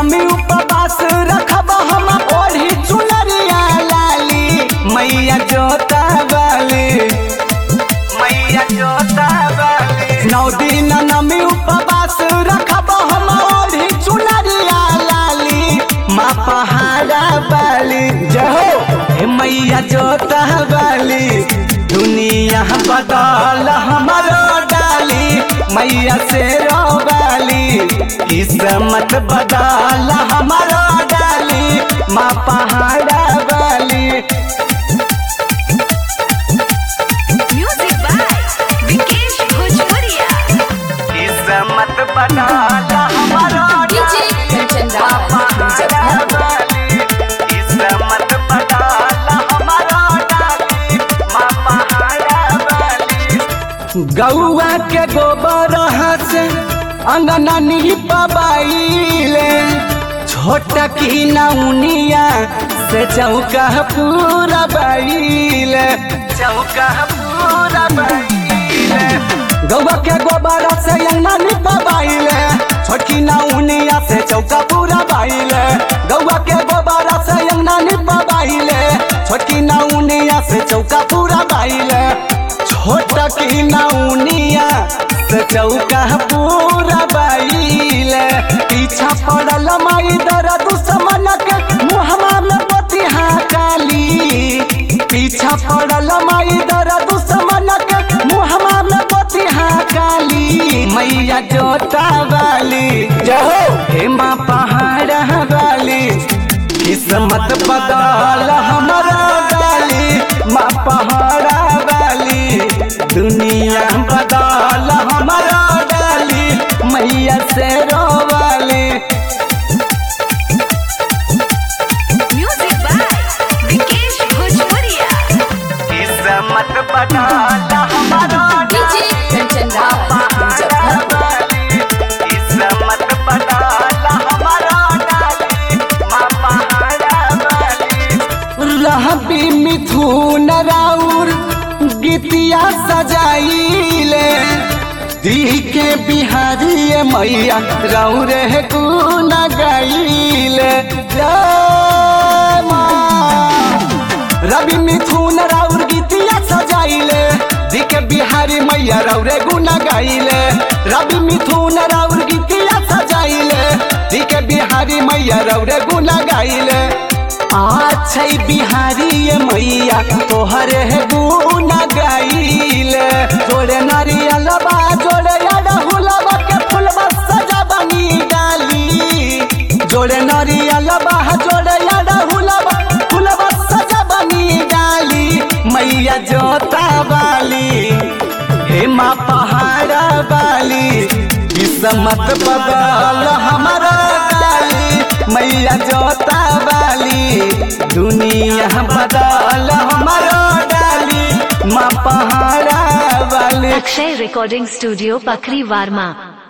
नमी उपवास रखब हम ओढ़ी चुनरिया लाली मैया जोता वाली मैया जोता वाली नौ दिन नमी उपवास रखब हम ओढ़ी चुनरिया लाली माँ पहाड़ा वाली जहो हे मैया जोता वाली दुनिया बदल हमारो डाली मैया से रोवाली किस्मत बदल हमारो डाली माँ पहाड़ा वाली Music by Vikesh Bhojpuria. किस्मत बदल हमारो DJ Kanchan Raj, Muzaffarpur. किस्मत बदल हमारो डाली माँ पहाड़ा वाली गौआ के गोबर से अंगना निपबाइले छोट की नौनिया से चौका पूरा बाइले चौका पूरा बाइले गौआ के गोबर से अंगना निपबाइले छोटकी नौनिया से चौका पूरा बाइले गौआ के गोबर से अंगना निपबाइले छोटकी नौनिया से चौका पूरा बाइले छोट की नौनिया से चौका पूरा बाइले पीछा पड़ल माई दर दुश्मन के मुहमा में बतिहा काली पीछा पड़ल माई दर दुश्मन के मुहमा में बतिहा काली मैया जोता वाली जहो हे माँ पहाड़ वाली किस्मत बदल हमारा डाली माँ पहाड़ा वाली दुनिया बदल हमारा डाली मैया से रोवाली Music by Vikesh Bhojpuria. किस्मत बदल हमारा DJ Kanchan Raj, Muzaffarpur. किस्मत बदल हमारा डाली माँ पहाड़ा वाली रहबी मिथुन राउर गीतिया सजाइले दी के बिहारी मैया राउर है गुन गाइले जय माँ रवि मिथुन राउर गीतिया सजाइले दी के बिहारी मैया राउरे गुना गाइले रवि मिथुन राउर गीतिया सजाइले दी के बिहारी मैया राउरे गुना गाइले अच्छा बिहारी ये मैया तोहर है गुना गाइले जोड़े नारियल बा जोड़े अड़हुलबा के फुलबा सजा बनी डाली जोड़े नारियल बा जोड़े अड़हुलबा फुलबा सजा बनी डाली मैया जोता वाली हे माँ पहाड़ा वाली किस्मत बदल हमारा डाली मैया जोता वाली दुनिया बदल हमारा डाली माँ पहाड़ा वाली अक्षय रिकॉर्डिंग स्टूडियो पखरी वार्मा